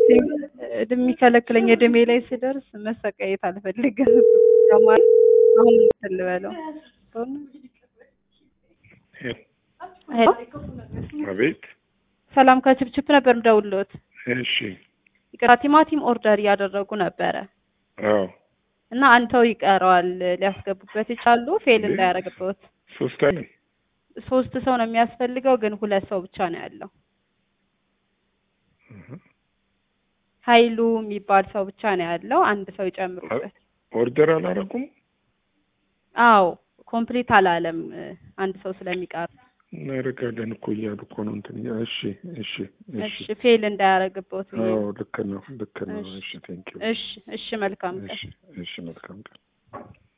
የሚከለክለኝ እድሜ ላይ ስደርስ መሰቃየት አልፈልግም። ያማል አሁን እንትን ልበለው ሄሎ አቤት። ሰላም ከችፕችፕ ነበር ምደውልዎት። እሺ። ይቅርታ ቲማቲም ኦርደር እያደረጉ ነበረ አዎ። እና አንተው ይቀረዋል ሊያስገቡበት ይቻሉ ፌል እንዳያደርግበት። ሶስት አለ። ሶስት ሰው ነው የሚያስፈልገው፣ ግን ሁለት ሰው ብቻ ነው ያለው። ኃይሉ የሚባል ሰው ብቻ ነው ያለው። አንድ ሰው ይጨምሩበት። ኦርደር አላረጉም። አዎ ኮምፕሊት አላለም፣ አንድ ሰው ስለሚቀር። እናደርጋለን እኮ እያሉ እኮ ነው እንትን እያ- እሺ እሺ እሺ። እሺ ፌል እንዳያደርግበት ብዬ አዎ ነው። ልክ ነው ልክ ነው። እሺ። እሺ ቴንኪው። እሺ እሺ መልካም ቀን። እሺ እሺ መልካም ቀን።